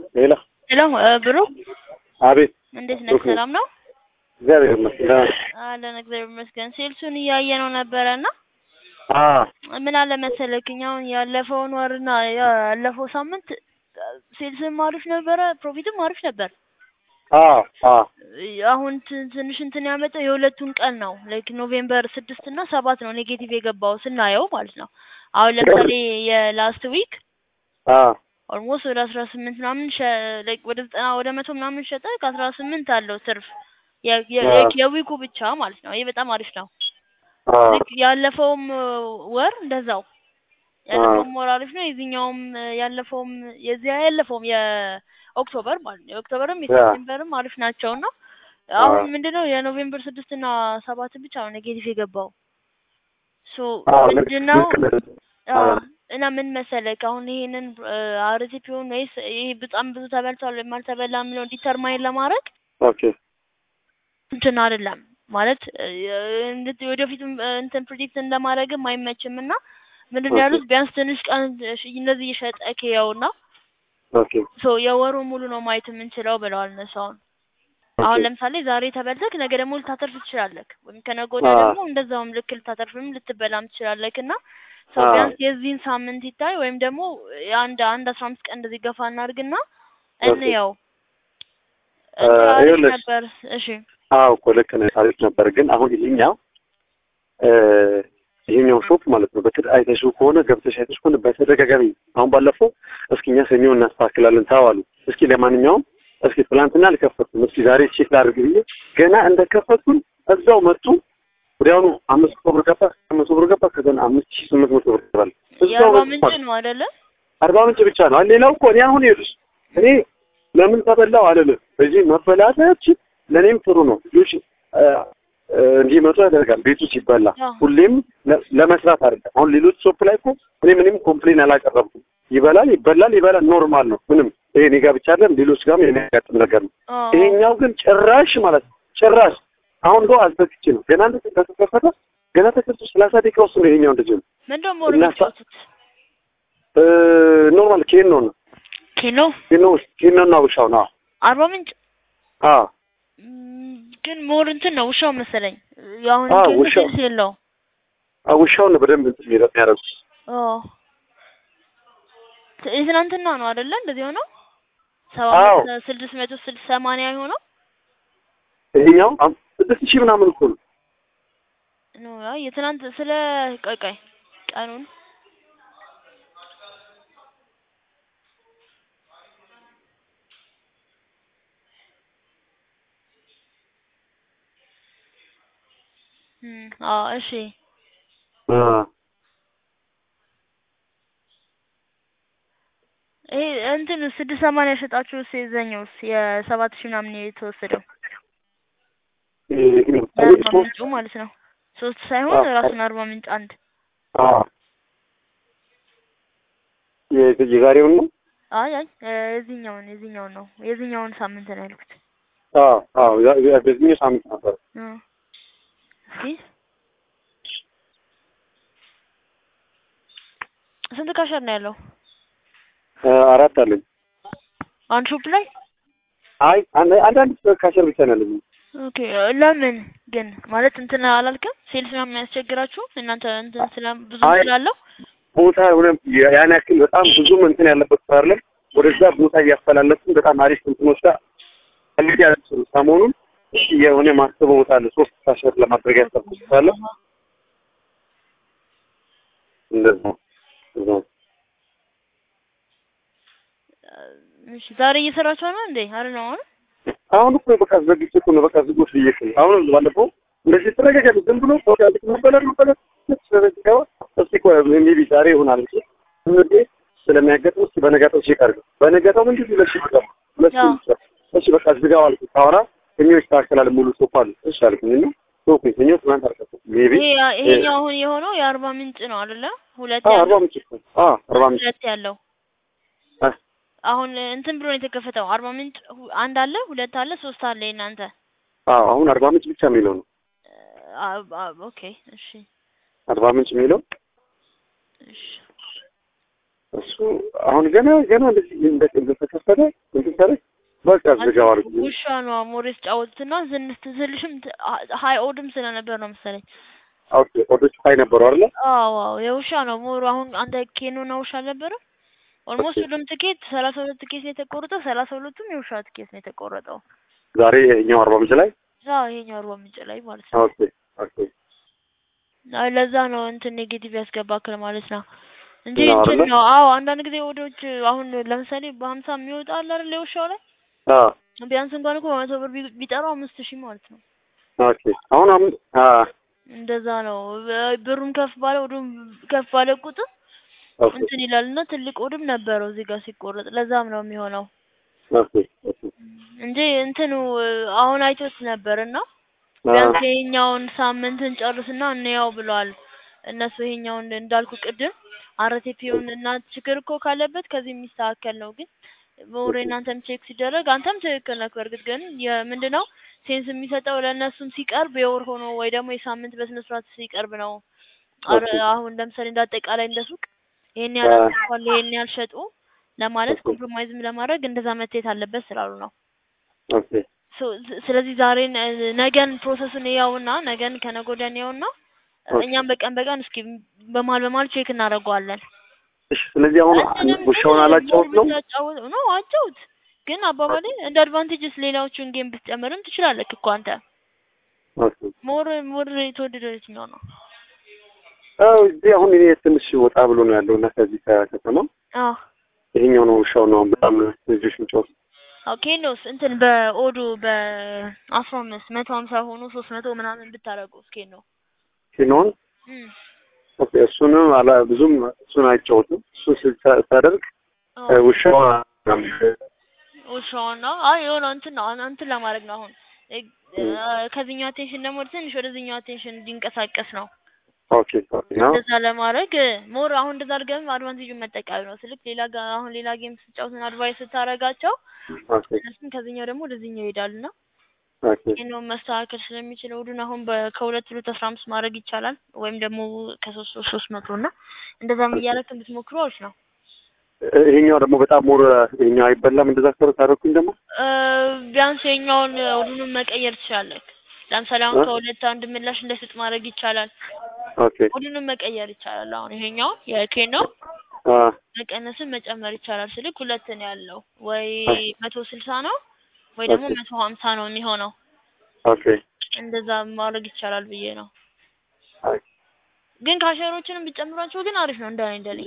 ሌላ ሄሎ ብሩክ አቤት እንዴት ነህ? ብሩክ ነኝ። ሰላም ነው እግዚአብሔር ይመስገን ደህና ነኝ። አለን። እግዚአብሔር ይመስገን። ሴልሱን እያየ ነው ነበረ እና አ ምን አለ መሰለክ እኛ አሁን ያለፈውን ወርና ያለፈው ሳምንት ሴልስም አሪፍ ነበረ፣ ፕሮፊትም አሪፍ ነበር። አ አ አሁን ት- ትንሽ እንትን ያመጣው የሁለቱን ቀን ነው። ላይክ ኖቬምበር ስድስት እና ሰባት ነው ኔጌቲቭ የገባው ስናየው ማለት ነው። አሁን ለምሳሌ የላስት ዊክ አ ኦልሞስት ወደ አስራ ስምንት ምናምን ሸ- like ወደ ዘጠና ወደ መቶ ምናምን ሸጠ። ከአስራ ስምንት አለው ትርፍ የ- የ- አዎ። የዊኩ ብቻ ማለት ነው። ይህ በጣም አሪፍ ነው። አ ልክ ያለፈውም ወር እንደዛው ያለፈውም ወር አሪፍ ነው። የዚህኛውም ያለፈውም የዚያ ያለፈውም የኦክቶበር ማለት ነው የኦክቶበርም የሴፕቴምበርም አሪፍ ናቸው እና አሁን ምንድነው የኖቬምበር ስድስት እና ሰባት ብቻ ነው ኔጌቲቭ የገባው ሶ አ ልክ ምንድነው ልክ ነህ። አዎ አ እና ምን መሰለክ አሁን ይሄንን አርቲፒውን ወይስ ይሄ በጣም ብዙ ተበልቷል ወይም አልተበላም የሚለው ዲተርማይን ለማድረግ ኦኬ እንትን አይደለም ማለት እ፣ እንድት- ወደፊትም እ፣ እንትን ፕሪዲክት እንደማድረግም አይመችም እና ምንድን ነው ኦኬ ያሉት ቢያንስ ትንሽ ቀን እሺ፣ እንደዚህ እየሸጠ ከያውና ኦኬ ሶ የወሩ ሙሉ ነው ማየት የምንችለው ብለዋል እነሱ አሁን አሁን ኦኬ ለምሳሌ ዛሬ ተበልተክ ነገ ደግሞ ልታተርፍ ትችላለክ ወይም ከነገ ወዲያ አ ደግሞ እንደዛውም ልክ ልታተርፍም ልትበላም ትችላለክ እና ሰው አ ቢያንስ የዚህን ሳምንት ይታይ ወይም ደግሞ የአንድ አንድ አስራ አምስት ቀን እንደዚህ ገፋ እናድርግና ኦኬ እንየው እ፣ እንትን አሪፍ ይኸውልሽ ነበር እሺ አዎ እኮ ልክ ነህ። አሪፍ ነበር ግን አሁን ይሄኛው እ፣ ይሄኛው ሾፕ ማለት ነው በትድ አይተሽው ከሆነ ገብተሽ አይተሽ ከሆነ በተደጋጋሚ አሁን ባለፈው እስኪ እኛ ሰኞ እናስተካክላለን ተባሉ። እስኪ ለማንኛውም እስኪ ትላንትና አልከፈትኩም እስኪ ዛሬ ቼክ ላድርግ ብዬ ገና እንደከፈትኩኝ እዛው መጡ። ወዲያውኑ አምስት መቶ ብር ገባ፣ አምስት መቶ ብር ገባ፣ ከዛ አምስት ሺህ ስምንት መቶ ብር ገባል። እዛው የአርባ መጡ ምንጭ ማለት ነው አይደለ? አርባ ምንጭ ብቻ ነው። አለ ሌላው እኮ እኔ አሁን ይኸውልሽ እኔ ለምን ተበላው አልልም። በዚህ መበላታችን ለእኔም ጥሩ ነው። ልጆች እ፣ እ፣ እንዲመጡ ያደርጋል ቤቱ ሲበላ አዎ ሁሌም ለ- ለመስራት አይደለም። አሁን ሌሎች ሾፕ ላይ እኮ እኔ ምንም ኮምፕሌን አላቀረብኩም። ይበላል ይበላል ይበላል ኖርማል ነው። ምንም ይሄ እኔ ጋር ብቻ አይደለም ሌሎች ጋርም የሚያጋጥም ነገር ነው። አዎ ይሄኛው ግን ጭራሽ ማለት ነው ጭራሽ አሁን ዶ አልተክቼ ነው ገና እንደተከፈተ ገና ተከፍቶ ሰላሳ ደቂቃ ውስጥ ነው ይሄኛው እንደዚህ ነው ምንድን ነው እና ሳ- የሚጫወቱት? እ፣ ኖርማል ኬኖ ነው ኬኖ ኬኖ ኬኖ እና ውሻው ነው። አርባ ምንጭ አዎ ም፣ ግን ሞር እንትን ነው ውሻው መሰለኝ። አሁን አዎ ኬኖ ውሻው ሴልስ የለውም። አዎ ውሻውን ነው በደንብ እንትን የሚረ- የሚያደርጉት። አዎ ት- የትናንትና ነው አይደለ? እንደዚህ ሆነው ሰባ አዎ አምስት ስድስት መቶ ስድስት ሰማንያ የሆነው ይሄኛው አም- ስድስት ሺህ ምናምን እኮ ነው። ነው። አይ የትናንት ስለ ቆይ ቆይ ቀኑን እም፣ አዎ እሺ አ ይሄ እንትን ስድስት ሰማንያ ሸጣችሁስ የዘኛውስ የሰባት ሺህ ምናምን የተወሰደው ይሄ ነው የአርባ ሶስት ምንጩ ማለት ነው። ሶስት ሳይሆን አ ራሱን አርባ ምንጭ አንድ አ የ- የዛሬውን ነው። አይ አይ እ፣ የዚህኛውን የዚህኛውን ነው የዚህኛውን ሳምንት ነው ያልኩት። አ አዎ ያ- ያ- በዚህኛው ሳምንት ነበር። እ፣ እስኪ ስንት ካሸር ነው ያለው አ፣ አራት አለኝ። አንድ ሾፕ ላይ? አይ አንድ አንዳንድ ካሸር ብቻ ነው ያለኝ። ኦኬ እ፣ ለምን ግን ማለት እንትን አላልክም? ሴልስ ምናምን የሚያስቸግራችሁ እናንተ እንትን ስለ ብዙ አይ ስላለው ቦታ ሆነ ያን ያክል በጣም ብዙም እንትን ያለበት ሰው አይደለም። ወደዛ ቦታ እያፈላለፍን በጣም አሪፍ እንትኖች ጋር ፈልጌ ያለችው ሰሞኑን እሺ የሆነ ማስበው ቦታ አለ ሶስት ካሸር ለማድረግ ያሰብኩት ቦታ አለ። እንደዛ እንደዛ እ፣ እሺ ዛሬ እየሰራችሁ ነው እንዴ? አይደል ነው አሁን አሁን እኮ በቃ ዘግቼ እኮ ነው በቃ ዝጎት ብዬሽ ነው። አሁን ባለፈው እንደዚህ ተረጋጋሚ ዝም ብሎ ሰው ያልክ መበለር መበለር ስለዚህ ገባ እስቲ ቆይ ሜቢ ዛሬ ይሆናል እንጂ እንዴ ስለሚያጋጥም እስቲ በነጋታው ቼክ አድርገው በነጋታው ምንድን ነው ለሽ ይገባ ሁለት አዎ ይችላል እሺ በቃ ዝጋው አልኩ ታወራ ከኛው ይስተካከላል ሙሉ ሶፋ አለ እሺ አልኩኝ እና ሶፋ ከኛው ትናንት አልከፈትኩም ሜቢ ይሄ ያ- ይሄኛው አሁን የሆነው የአርባ ምንጭ ነው አይደለ? ሁለት አዎ አርባ ያለው ምንጭ እኮ አዎ አርባ ምንጭ ሁለት ያለው አ አሁን እንትን ብሎ ነው የተከፈተው። አርባ ምንጭ ሁ- አንድ አለ፣ ሁለት አለ፣ ሶስት አለ። የእናንተ አዎ አሁን አርባ ምንጭ ብቻ የሚለው ነው አ- አ- ኦኬ እሺ አርባ ምንጭ የሚለው እሺ እሱ አሁን ገና ገና እንደዚህ እንደ እንደተከፈተ ከከፈተ እንትን ካለ በቃ ዝጋው አድርግ። ውሻ ነው ሞር የተጫወቱትና ዝንት ትልሽም ሀይ ኦድም ስለነበር ነው መሰለኝ። ኦኬ ኦዶች ሀይ ነበሩ አይደለ? አዎ አዎ የውሻ ነው ሞር አሁን አንተ ኬኖ ነው ውሻ አልነበረም? ኦልሞስት ሁሉም ትኬት ሰላሳ ሁለት ትኬት ነው የተቆረጠው። ሰላሳ ሁለቱም የውሻ ትኬት ነው የተቆረጠው። ዛሬ ይኸኛው አርባ ምንጭ ላይ አዎ ይሄኛው አርባ ምንጭ ላይ ማለት ነው። ኦኬ ኦኬ አይ ለዛ ነው እንትን ኔጌቲቭ ያስገባክል ማለት ነው እንጂ ነው እንትን አይደለ? ነው። አዎ አንዳንድ ጊዜ ወዶች አሁን ለምሳሌ በሀምሳ የሚወጣ አለ አይደል የውሻው ላይ አ ቢያንስ እንኳን እኮ በመቶ ብር ቢ- ቢጠራው አምስት ሺህ ማለት ነው። ኦኬ አሁን አሁን አ እንደዛ ነው። በ- ብሩም ከፍ ባለ ወዱም ከፍ ባለ ቁጥር ኦኬ እንትን ይላል እና ትልቅ ወድም ነበረው እዚህ ጋር ሲቆረጥ ለዛም ነው የሚሆነው ኦኬ ኦኬ እንጂ እንትኑ አሁን አይቶት ነበር እና አ ቢያንስ ይሄኛውን ሳምንትን ጨርስና እንያው ብለዋል እነሱ ይሄኛውን እንዳልኩ ቅድም አርቴፒውን እና ችግር እኮ ካለበት ከዚህ የሚስተካከል ነው ግን በወሬ እናንተም ቼክ ሲደረግ አንተም ትክክል ነህ በእርግጥ ግን የምንድነው ሴንስ የሚሰጠው ለእነሱም ሲቀርብ የወር ሆኖ ወይ ደግሞ የሳምንት በስነ ስርዓት ሲቀርብ ነው አረ ኦኬ አሁን ለምሳሌ እንደ አጠቃላይ እንደ ሱቅ ይሄን ያህል አ አትርፏል ይሄን ያህል ሸጡ ለማለት ኦኬ ኮምፕሮማይዝም ለማድረግ እንደዛ መታየት አለበት ስላሉ ነው ኦኬ ሶ- ስ- ስለዚህ ዛሬን እ፣ ነገን ፕሮሰሱን እያውና ነገን ከነገ ወዲያን እያውና ኦኬ እኛም በቀን በቀን እስኪ በመሀል በመሀል ቼክ እናደርገዋለን። እሺ ስለዚህ አሁን እንትንም ግን ውሻውን ሞር አላጫውት ነው ብታጫውት ነው አጫውት። ግን አባባሌ እንደ አድቫንቴጅስ ሌላዎቹን ጌም ብትጨምርም ትችላለህ እኮ አንተ። ኦኬ ሞር ሞር የተወደደው የትኛው ነው? አዎ እዚህ አሁን እኔ ትንሽ ወጣ ብሎ ነው ያለው እና ከዚህ ከከተማ አዎ ይሄኛው ነው ውሻው ነው በጣም ልጆች ምጫወት ኦኬ ኖስ እንትን በኦዱ በአስራ አምስት መቶ ሀምሳ ሆኖ ሶስት መቶ ምናምን ብታደርገው እስኬ ነው ሲኖን እም ኦኬ እሱንም አላ ብዙም እሱን አይጫወትም እሱን ስታ- ሳደርግ አዎ እ፣ ውሻው ውሻውን ነው አይ የሆነ እንትን ነው አን- እንትን ለማድረግ ነው አሁን እ- እ- ከዚህኛው አቴንሽን ደግሞ ትንሽ ወደዚህኛው አቴንሽን እንዲንቀሳቀስ ነው ኦኬ ኦኬ ነው እንደዛ ለማድረግ ሞር አሁን እንደዛ አድርገህም አድቫንቴጁን መጠቀም ነው ስልክ ሌላ ጋ አሁን ሌላ ጌም ስጫወትን አድቫይስ ስታረጋቸው ኦኬ እነሱም ከዚህኛው ደግሞ ወደዚህኛው ይሄዳሉ እና ኦኬ ይህን መስተካከል ስለሚችል እሑድን አሁን በ- ከሁለት ሁለት አስራ አምስት ማድረግ ይቻላል ወይም ደግሞ ከሶስት ሶስት ሶስት መቶ እና እንደዛም እያደረግን ብትሞክሩ አሪፍ ነው። እ፣ ይሄኛው ደግሞ በጣም ሞር ይሄኛው አይበላም እንደዛ ከረ ታደረኩኝ ደግሞ እ፣ ቢያንስ የኛውን እሑዱንም መቀየር ትችላለህ። ለምሳሌ አሁን እ? ከሁለት አንድ ምላሽ እንዳይሰጥ ማድረግ ይቻላል። ኦኬ እሑዱንም መቀየር ይቻላል። አሁን ይሄኛው የኬን ነው አ መቀነስን መጨመር ይቻላል። ስልክ ሁለት ነው ያለው ወይ አ መቶ ስልሳ ነው ወይ ደግሞ ኦኬ መቶ ሀምሳ ነው የሚሆነው። ኦኬ እንደዛ ማድረግ ይቻላል ብዬ ነው። አይ ግን ካሸሮችንም ብጨምሯቸው ግን አሪፍ ነው እንደኔ እንደኔ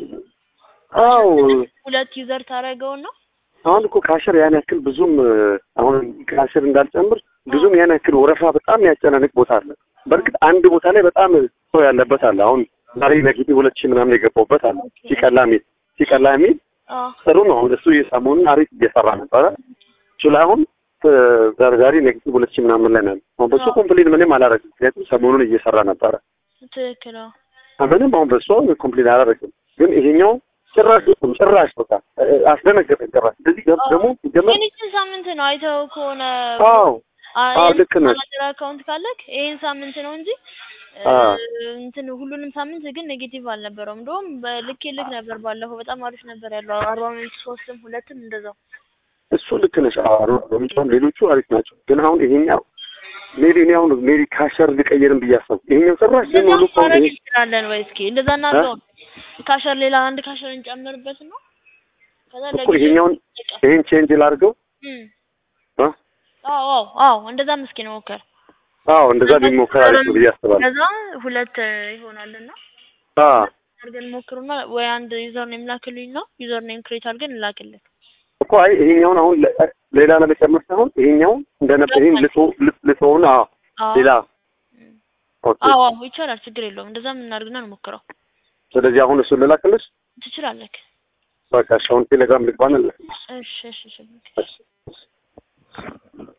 አው ሁለት ዩዘር ታደርገውና አሁን እኮ ካሸር ያን ያክል ብዙም እ፣ አሁን ካሸር እንዳልጨምር ብዙም ያን ያክል ወረፋ በጣም የሚያጨናንቅ ቦታ አለ። በእርግጥ አንድ ቦታ ላይ በጣም ሰው ያለበት አለ። አሁን ዛሬ ነግቢ ሁለት ሺህ ምናምን የገባውበት አለ። ሲቀላ የሚል ሲቀላ የሚል አዎ ጥሩ ነው። አሁን እሱ የሰሞኑን አሪፍ እየሰራ ነበረ። እሱ ላይ አሁን እ፣ ዛሬ ዛሬ ነግቢ ሁለት ሺህ ምናምን ላይ ነው። አሁን በሱ አዎ ኮምፕሌን ምንም አላደረግም። ምክንያቱም ሰሞኑን እየሰራ ነበረ። ትክክል ነው። ምንም አሁን በሱ ኮምፕሌን አላደረግም። ግን ይሄኛው ጭራሽ ጭራሽ በቃ እ፣ አስደነገጠኝ ጭራሽ። እንደዚህ ገብ- ደግሞ ሲጀመር ግን ይህችን ሳምንት ነው አይተው ከሆነ አዎ አዎ ልክ ነሽ። ማናጀር አካውንት ካለክ ይሄን ሳምንት ነው እንጂ እ፣ አዎ እንትን ሁሉንም ሳምንት ግን ኔጌቲቭ አልነበረውም። እንደውም በልክ ልክ ነበር ባለፈው በጣም አሪፍ ነበር ያለው አርባ ሚኒት ሶስትም ሁለትም እንደዛው እሱ ልክ ነሽ። አዎ ሮሚጫም ሌሎቹ አሪፍ ናቸው። ግን አሁን ይሄኛው ሜቢ እኔ አሁን ሜቢ ካሸር ልቀይርም ብዬ አሰብኩ። ይሄኛው ጭራሽ ግን እንደዛ ሙሉ እኮ ማድረግ ይሄ እንችላለን ወይ? እስኪ እንደዛ እ? እናድርገው። ካሸር ሌላ አንድ ካሸር እንጨምርበት ነው ከዛ እኮ ለጊዜው ይሄኛውን ይጠቀም። ይሄን ቼንጅ ላድርገው እም እ? አዎ አዎ አዎ እንደዛም እስኪ ነው ሞከር አዎ እንደዛ ቢሞከር አሪፍ ነው ብዬ አስባለሁ። ከዛ ሁለት ይሆናልና አዎ አድርገን ሞክሩና ወይ አንድ ዩዘር ኔም ላክልኝ ነው ዩዘር ኔም ክሬት አድርገን እንላክልን። እኮ አይ ይሄኛውን አሁን ለ- ሌላ ለመጨመር ሳይሆን ይሄኛውን እንደነበር ይሄን ልቶ ልቶውን አዎ አዎ ሌላ እም። ኦኬ። አዎ አዎ ይቻላል፣ ችግር የለውም። እንደዛም እናድርግና እንሞክረው። ስለዚህ አሁን እሱን ልላክልሽ። ትችላለህ። በቃ እሺ፣ አሁን ቴሌግራም ልግባና ልላክልሽ። እሺ እሺ እሺ እሺ